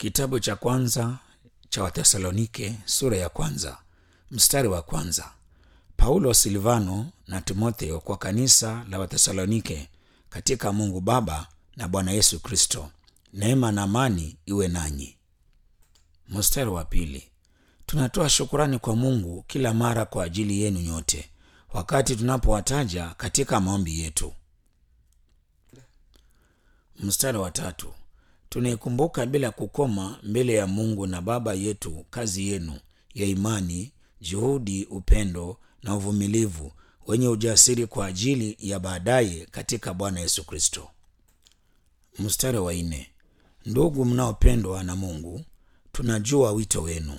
Kitabu cha kwanza cha Wathesalonike sura ya kwanza mstari wa kwanza. Paulo, Silvano na Timotheo kwa kanisa la Wathesalonike katika Mungu Baba na Bwana Yesu Kristo, neema na amani iwe nanyi. Mstari wa pili. Tunatoa shukurani kwa Mungu kila mara kwa ajili yenu nyote, wakati tunapowataja katika maombi yetu. Mstari wa tatu. Tunaikumbuka bila kukoma mbele ya Mungu na Baba yetu kazi yenu ya imani, juhudi, upendo na uvumilivu, wenye ujasiri kwa ajili ya baadaye katika Bwana Yesu Kristo. Mstari wa nne. Ndugu mnaopendwa na Mungu, tunajua wito wenu.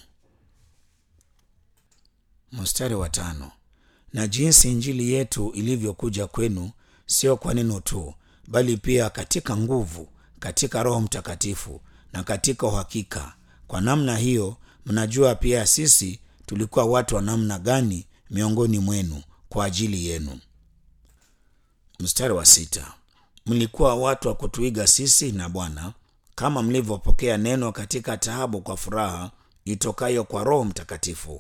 Mstari wa tano. Na jinsi injili yetu ilivyokuja kwenu, sio kwa neno tu, bali pia katika nguvu, katika Roho Mtakatifu na katika uhakika. Kwa namna hiyo mnajua pia sisi tulikuwa watu wa namna gani miongoni mwenu kwa ajili yenu. Mstari wa sita. Mlikuwa watu wa kutuiga sisi na Bwana, kama mlivyopokea neno katika taabu kwa furaha itokayo kwa Roho Mtakatifu.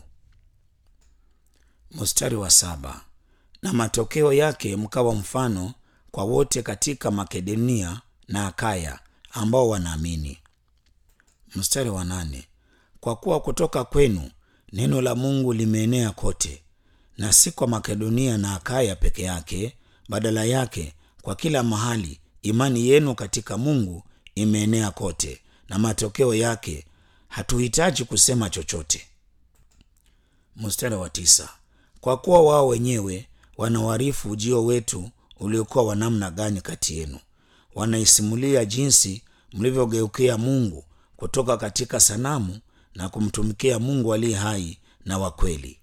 Mstari wa saba. Na matokeo yake mkawa mfano kwa wote katika Makedonia na Akaya ambao wanaamini. Mstari wa nane. Kwa kuwa kutoka kwenu neno la Mungu limeenea kote, na si kwa Makedonia na Akaya peke yake, badala yake kwa kila mahali imani yenu katika Mungu imeenea kote, na matokeo yake hatuhitaji kusema chochote. Mstari wa tisa. Kwa kuwa wao wenyewe wanawarifu ujio wetu uliokuwa wa namna gani kati yenu, wanaisimulia jinsi mlivyogeukia Mungu kutoka katika sanamu na kumtumikia Mungu aliye hai na wa kweli.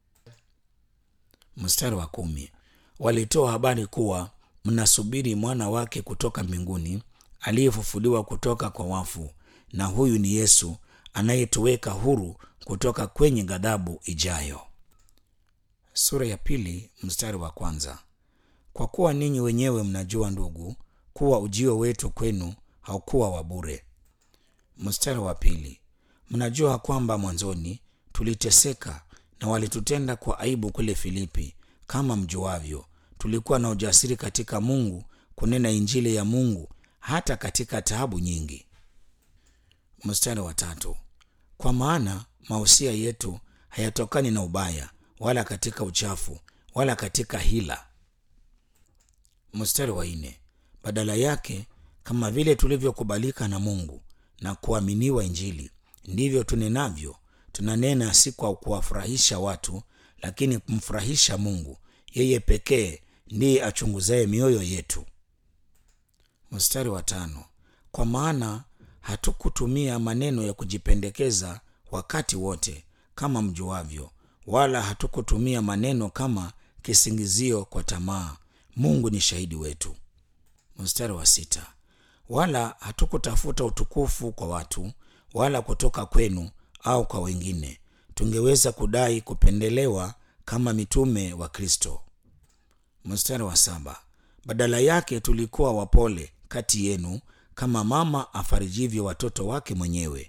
Mstari wa kumi. Walitoa habari kuwa mnasubiri mwana wake kutoka mbinguni aliyefufuliwa kutoka kwa wafu, na huyu ni Yesu anayetuweka huru kutoka kwenye ghadhabu ijayo. Sura ya pili mstari wa kwanza. Kwa kuwa ninyi wenyewe mnajua, ndugu, kuwa ujio wetu kwenu haukuwa wa bure. Mstari wa pili. Mnajua kwamba mwanzoni tuliteseka na walitutenda kwa aibu kule Filipi. Kama mjuavyo, tulikuwa na ujasiri katika Mungu kunena injili ya Mungu hata katika taabu nyingi. Mstari wa tatu. Kwa maana mausia yetu hayatokani na ubaya wala katika uchafu wala katika hila. Mstari wa nne. Badala yake, kama vile tulivyokubalika na Mungu na kuaminiwa Injili, ndivyo tunenavyo. Tunanena si kwa kuwafurahisha watu, lakini kumfurahisha Mungu. Yeye pekee ndiye achunguzaye mioyo yetu. Mstari wa tano. Kwa maana hatukutumia maneno ya kujipendekeza wakati wote, kama mjuavyo, wala hatukutumia maneno kama kisingizio kwa tamaa. Mungu ni shahidi wetu. Mstari wa sita. Wala hatukutafuta utukufu kwa watu, wala kutoka kwenu au kwa wengine, tungeweza kudai kupendelewa kama mitume wa Kristo. Mstari wa saba. Badala yake tulikuwa wapole kati yenu, kama mama afarijivyo watoto wake mwenyewe.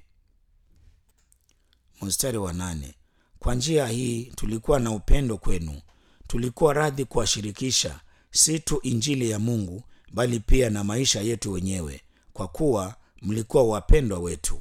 Mstari wa nane. Kwa njia hii tulikuwa na upendo kwenu, tulikuwa radhi kuwashirikisha si tu injili ya Mungu bali pia na maisha yetu wenyewe, kwa kuwa mlikuwa wapendwa wetu.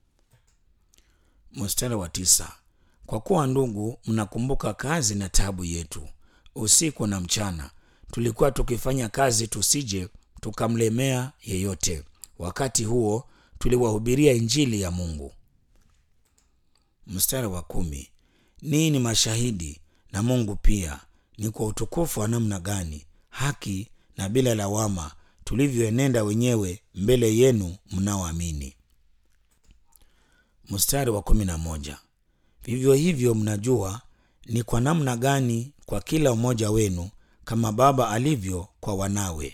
Mstari wa tisa. Kwa kuwa ndugu, mnakumbuka kazi na taabu yetu, usiku na mchana tulikuwa tukifanya kazi, tusije tukamlemea yeyote. Wakati huo tuliwahubiria injili ya Mungu. Mstari wa kumi. Ninyi ni mashahidi na Mungu pia, ni kwa utukufu wa namna gani haki na bila lawama tulivyoenenda wenyewe mbele yenu mnaoamini. Mstari wa kumi na moja. Vivyo hivyo mnajua ni kwa namna gani kwa kila mmoja wenu kama baba alivyo kwa wanawe.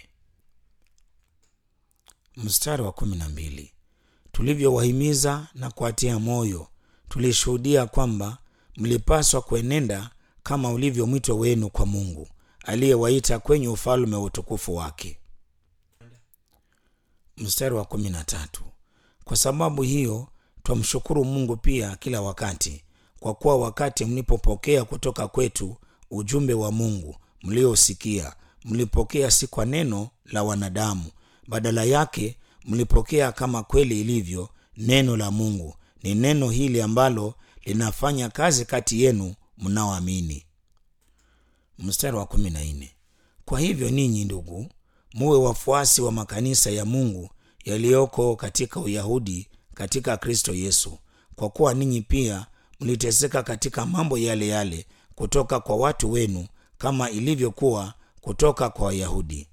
Mstari wa kumi na mbili. Tulivyowahimiza na kuwatia moyo, tulishuhudia kwamba mlipaswa kuenenda kama ulivyo mwito wenu kwa Mungu aliyewaita kwenye ufalme wa utukufu wake. Mstari wa kumi na tatu. Kwa sababu hiyo twamshukuru Mungu pia kila wakati, kwa kuwa wakati mlipopokea kutoka kwetu ujumbe wa Mungu mliosikia, mlipokea si kwa neno la wanadamu, badala yake mlipokea kama kweli ilivyo neno la Mungu. Ni neno hili ambalo linafanya kazi kati yenu mnaoamini. Mstari wa kumi na nne. Kwa hivyo ninyi ndugu, muwe wafuasi wa makanisa ya Mungu yaliyoko katika Uyahudi katika Kristo Yesu, kwa kuwa ninyi pia mliteseka katika mambo yale yale kutoka kwa watu wenu, kama ilivyokuwa kutoka kwa Wayahudi.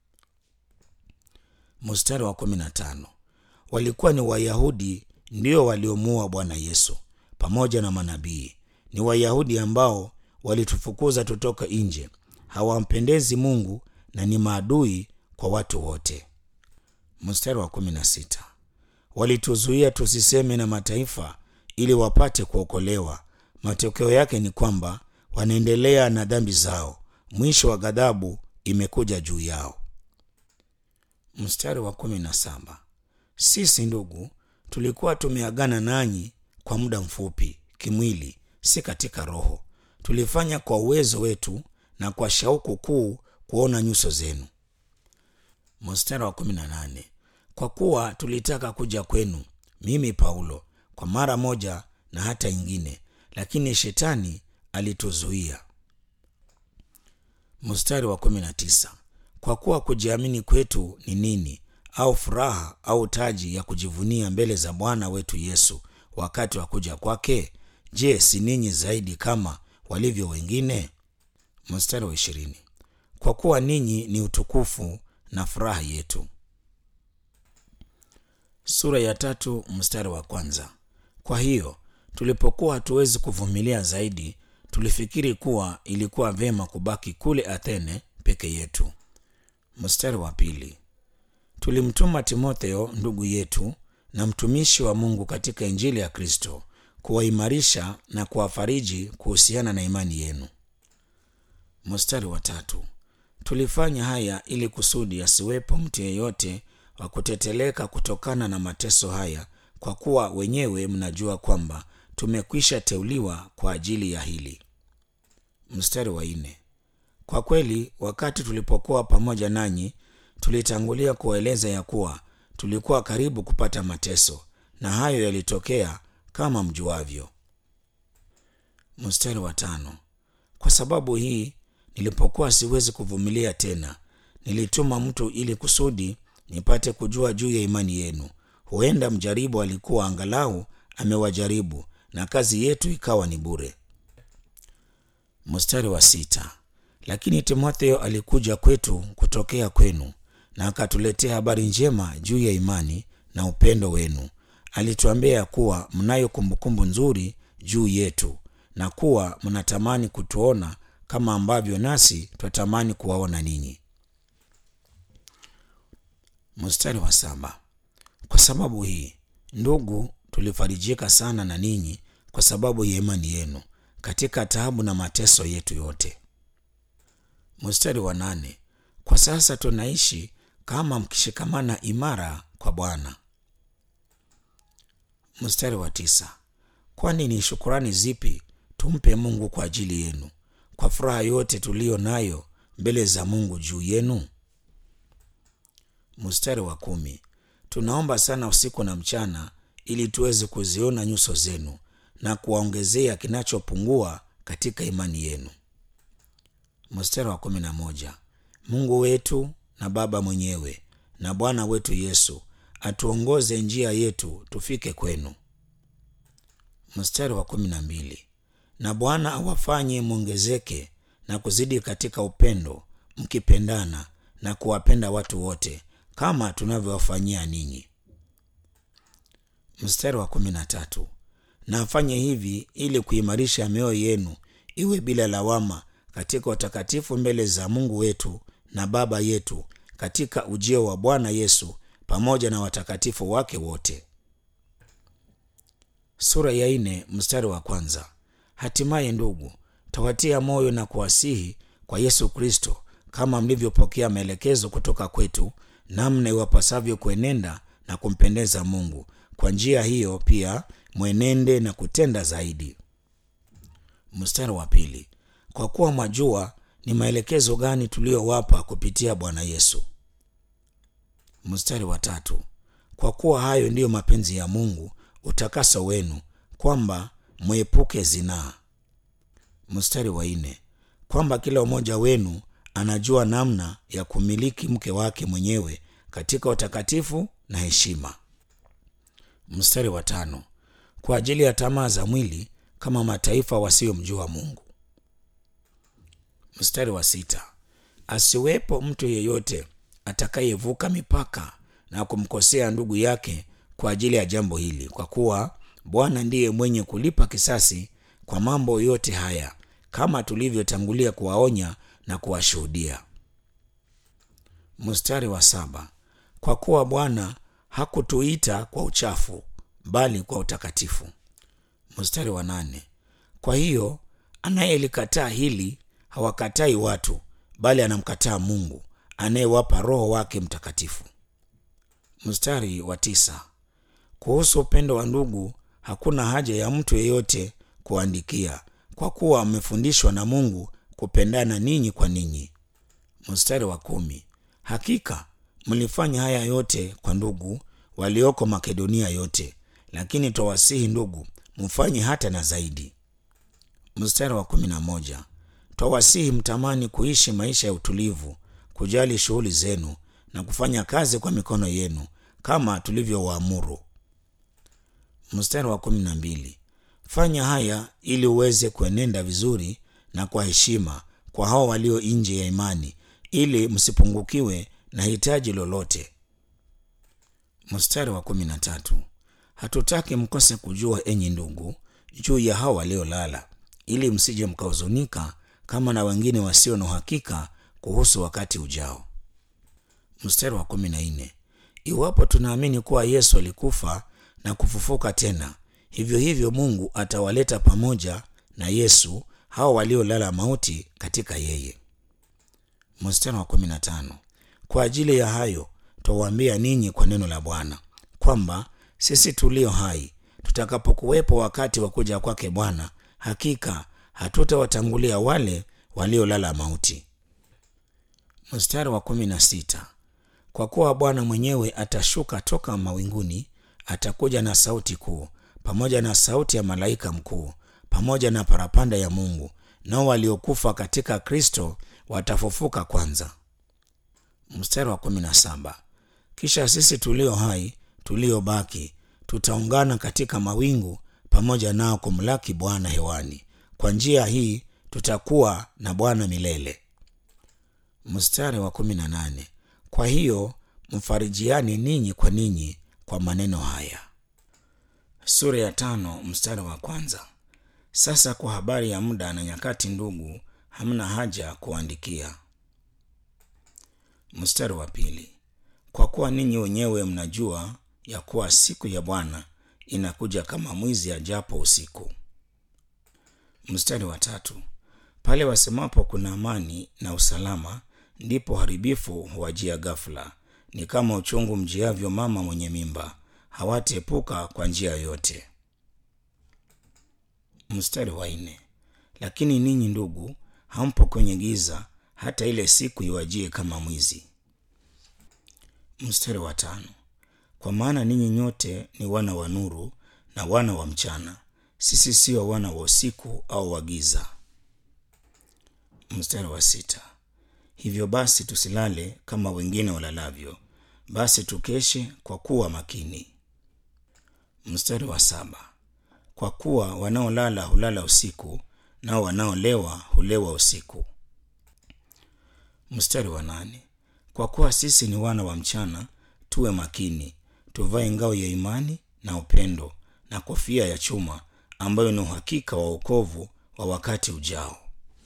Mstari wa kumi na tano. Walikuwa ni Wayahudi ndio waliomuua Bwana Yesu pamoja na manabii. Ni Wayahudi ambao walitufukuza tutoka nje, hawampendezi Mungu na ni maadui kwa watu wote. Mstari wa kumi na sita. Walituzuia tusiseme na mataifa ili wapate kuokolewa. Matokeo yake ni kwamba wanaendelea na dhambi zao, mwisho wa ghadhabu imekuja juu yao. Mstari wa kumi na saba. Sisi ndugu, tulikuwa tumeagana nanyi kwa muda mfupi kimwili, si katika roho. Tulifanya kwa uwezo wetu na kwa shauku kuu kuona nyuso zenu. Mstari wa kumi na nane. Kwa kuwa tulitaka kuja kwenu, mimi Paulo, kwa mara moja na hata ingine, lakini shetani alituzuia. Mstari wa kumi na tisa. Kwa kuwa kujiamini kwetu ni nini au furaha au taji ya kujivunia mbele za Bwana wetu Yesu wakati wa kuja kwake? Je, si ninyi zaidi kama walivyo wengine? Mstari wa ishirini. Kwa kuwa ninyi ni utukufu na furaha yetu. Sura ya tatu mstari wa kwanza. Kwa hiyo tulipokuwa hatuwezi kuvumilia zaidi, tulifikiri kuwa ilikuwa vyema kubaki kule Athene peke yetu. Mstari wa pili. Tulimtuma Timotheo ndugu yetu na mtumishi wa Mungu katika Injili ya Kristo kuwaimarisha na kuwafariji kuhusiana na imani yenu. Mstari wa tatu. Tulifanya haya ili kusudi asiwepo mtu yeyote wa kuteteleka kutokana na mateso haya, kwa kuwa wenyewe mnajua kwamba tumekwisha teuliwa kwa ajili ya hili. Mstari wa nne. Kwa kweli wakati tulipokuwa pamoja nanyi tulitangulia kuwaeleza ya kuwa tulikuwa karibu kupata mateso, na hayo yalitokea kama mjuavyo. Mstari wa tano. Kwa sababu hii nilipokuwa siwezi kuvumilia tena, nilituma mtu ili kusudi nipate kujua juu ya imani yenu. Huenda mjaribu alikuwa angalau amewajaribu, na kazi yetu ikawa ni bure. Mstari wa sita. Lakini Timotheo alikuja kwetu kutokea kwenu na akatuletea habari njema juu ya imani na upendo wenu. Alituambia kuwa mnayo kumbukumbu nzuri juu yetu na kuwa mnatamani kutuona kama ambavyo nasi twatamani kuwaona ninyi. Mstari wa saba. Kwa sababu hii ndugu, tulifarijika sana na ninyi kwa sababu ya imani yenu katika taabu na mateso yetu yote. Mstari wa nane. Kwa sasa tunaishi kama mkishikamana imara kwa Bwana. Mstari wa tisa. Kwani ni shukurani zipi tumpe Mungu kwa ajili yenu, kwa furaha yote tuliyo nayo mbele za Mungu juu yenu? Mstari wa kumi. Tunaomba sana usiku na mchana ili tuweze kuziona nyuso zenu na kuwaongezea kinachopungua katika imani yenu. Mstari wa kumi na moja. Mungu wetu na Baba mwenyewe na Bwana wetu Yesu atuongoze njia yetu tufike kwenu. Mstari wa kumi na mbili. Na Bwana awafanye mwongezeke na kuzidi katika upendo, mkipendana na kuwapenda watu wote kama tunavyowafanyia ninyi. Mstari wa kumi na tatu. Na afanye hivi ili kuimarisha mioyo yenu iwe bila lawama katika utakatifu mbele za Mungu wetu na Baba yetu katika ujio wa Bwana Yesu pamoja na watakatifu wake wote. Sura ya nne mstari wa kwanza. Hatimaye ndugu, tawatia moyo na kuwasihi kwa Yesu Kristo, kama mlivyopokea maelekezo kutoka kwetu, namna iwapasavyo kuenenda na kumpendeza Mungu, kwa njia hiyo pia mwenende na kutenda zaidi. Mstari wa pili, kwa kuwa mwajua ni maelekezo gani tuliyowapa kupitia Bwana Yesu. Mstari wa tatu, kwa kuwa hayo ndiyo mapenzi ya Mungu, utakaso wenu, kwamba mwepuke zinaa. Mstari wa nne, kwamba kila mmoja wenu anajua namna ya kumiliki mke wake mwenyewe katika utakatifu na heshima. Mstari wa tano, kwa ajili ya tamaa za mwili kama mataifa wasiyomjua Mungu. Mstari wa sita, asiwepo mtu yeyote atakayevuka mipaka na kumkosea ndugu yake kwa ajili ya jambo hili, kwa kuwa Bwana ndiye mwenye kulipa kisasi kwa mambo yote haya, kama tulivyotangulia kuwaonya na kuwashuhudia. Mstari wa saba, kwa kuwa Bwana hakutuita kwa uchafu, bali kwa utakatifu. Mstari wa nane, kwa hiyo anayelikataa hili hawakatai watu, bali anamkataa Mungu anayewapa Roho wake Mtakatifu. Mstari wa tisa, kuhusu upendo wa ndugu hakuna haja ya mtu yeyote kuandikia, kwa kuwa mmefundishwa na Mungu kupendana ninyi kwa ninyi. Mstari wa kumi, hakika mlifanya haya yote kwa ndugu walioko Makedonia yote, lakini twawasihi ndugu, mfanye hata na zaidi. Mstari wa kumi na moja, twawasihi mtamani kuishi maisha ya utulivu, kujali shughuli zenu na kufanya kazi kwa mikono yenu kama tulivyowaamuru. Mstari wa kumi na mbili, fanya haya ili uweze kuenenda vizuri na kwa heshima kwa hao walio nje ya imani, ili msipungukiwe na hitaji lolote. Mstari wa kumi na tatu, hatutaki mkose kujua, enyi ndugu, juu ya hao waliolala, ili msije mkahuzunika kama na wengine wasio na uhakika kuhusu wakati ujao. Mstari wa kumi na nne, iwapo tunaamini kuwa Yesu alikufa na kufufuka tena, hivyo hivyo Mungu atawaleta pamoja na Yesu hao waliolala mauti katika yeye. Mstari wa kumi na tano, kwa ajili ya hayo twawaambia ninyi kwa neno la Bwana kwamba sisi tulio hai tutakapokuwepo wakati wa kuja kwake Bwana, hakika hatutawatangulia wale waliolala mauti. Mstari wa kumi na sita, kwa kuwa Bwana mwenyewe atashuka toka mawinguni, atakuja na sauti kuu, pamoja na sauti ya malaika mkuu, pamoja na parapanda ya Mungu, nao waliokufa katika Kristo watafufuka kwanza. Mstari wa kumi na saba, kisha sisi tulio hai tuliobaki tutaungana katika mawingu pamoja nao kumlaki Bwana hewani. Kwa njia hii tutakuwa na Bwana milele. Mstari wa kumi na nane, kwa hiyo mfarijiani ninyi kwa ninyi kwa maneno haya. Sura ya tano mstari wa kwanza. Sasa kwa habari ya muda na nyakati, ndugu, hamna haja kuandikia. Mstari wa pili, kwa kuwa ninyi wenyewe mnajua ya kuwa siku ya Bwana inakuja kama mwizi ajapo usiku. Mstari wa tatu, pale wasemapo kuna amani na usalama, ndipo haribifu huwajia ghafula, ni kama uchungu mjiavyo mama mwenye mimba, hawataepuka kwa njia yoyote. Mstari wa nne, lakini ninyi ndugu, hampo kwenye giza, hata ile siku iwajie kama mwizi. Mstari wa tano, kwa maana ninyi nyote ni wana wa nuru na wana wa mchana, sisi sio wana wa usiku au wa giza. Mstari wa sita, hivyo basi tusilale kama wengine walalavyo, basi tukeshe kwa kuwa makini. Mstari wa saba, kwa kuwa wanaolala hulala usiku, nao wanaolewa hulewa usiku. Mstari wa nane, kwa kuwa sisi ni wana wa mchana, tuwe makini, tuvae ngao ya imani na upendo na kofia ya chuma ambayo ni uhakika wa wokovu wa wakati ujao.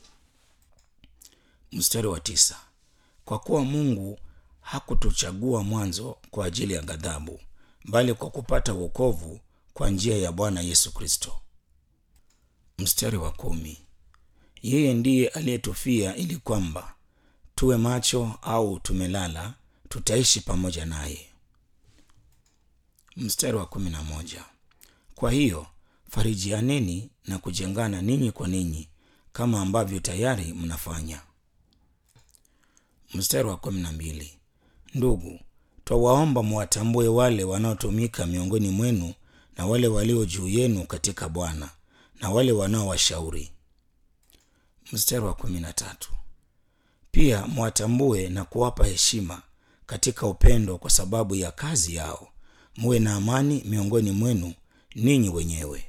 Mstari wa tisa, kwa kuwa Mungu hakutuchagua mwanzo kwa ajili ya ghadhabu, bali kwa kupata wokovu kwa njia ya Bwana Yesu Kristo. Mstari wa kumi, yeye ndiye aliyetufia ili kwamba tuwe macho au tumelala, tutaishi pamoja naye. Mstari wa kumi na moja. Kwa hiyo farijianeni na kujengana ninyi kwa ninyi kama ambavyo tayari mnafanya. Mstari wa kumi na mbili. Ndugu, twawaomba mwatambue wale wanaotumika miongoni mwenu na wale walio juu yenu katika Bwana na wale wanaowashauri. Mstari wa kumi na tatu. Pia mwatambue na kuwapa heshima katika upendo kwa sababu ya kazi yao. Muwe na amani miongoni mwenu ninyi wenyewe.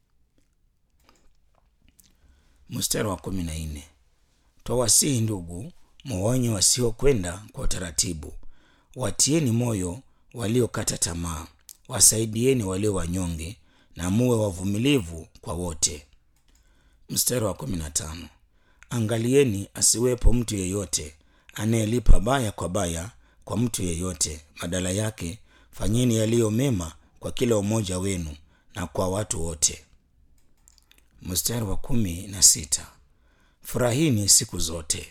Mstari wa kumi na nne. Twawasihi ndugu, muwaonye wasiokwenda kwa utaratibu, watieni moyo waliokata tamaa, wasaidieni walio wanyonge, na muwe wavumilivu kwa wote. Mstari wa kumi na tano. Angalieni asiwepo mtu yeyote anayelipa baya kwa baya kwa mtu yeyote. Badala yake fanyeni yaliyo mema kwa kila umoja wenu na kwa watu wote. Mstari wa kumi na sita. Furahini siku zote.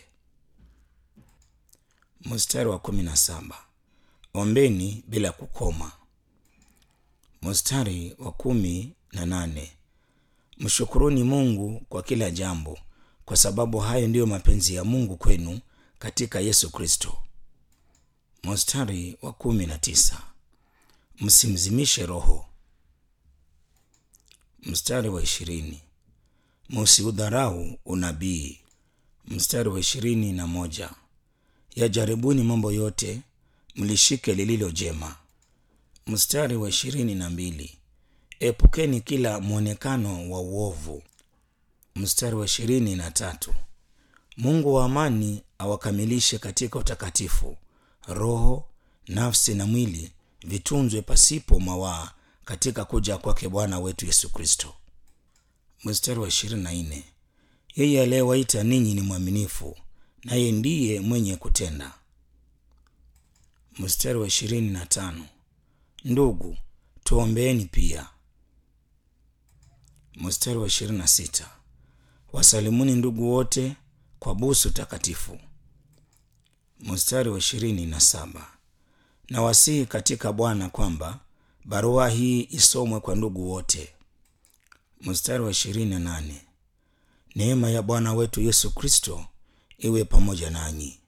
Mstari wa kumi na saba. Ombeni bila kukoma. Mstari wa kumi na nane. Mshukuruni Mungu kwa kila jambo, kwa sababu hayo ndiyo mapenzi ya Mungu kwenu katika Yesu Kristo. Mstari wa kumi na tisa. Msimzimishe Roho. Mstari wa ishirini. Musiudharau unabii. Mstari wa ishirini na moja. Yajaribuni mambo yote, mlishike lililo jema. Mstari wa ishirini na mbili. Epukeni kila mwonekano wa uovu. Mstari wa ishirini na tatu. Mungu wa amani awakamilishe katika utakatifu, roho, nafsi na mwili vitunzwe pasipo mawaa katika kuja kwake Bwana wetu Yesu Kristo. Mstari wa ishirini na nne. Yeye aliyewaita ninyi ni mwaminifu, naye ndiye mwenye kutenda. Mstari wa ishirini na tano. Ndugu, tuombeeni pia. Mstari wa ishirini na sita. Wasalimuni ndugu wote kwa busu takatifu. Mstari wa ishirini na saba. Na wasihi katika Bwana kwamba barua hii isomwe kwa ndugu wote. Mstari wa ishirini na nane. Neema ya Bwana wetu Yesu Kristo iwe pamoja nanyi.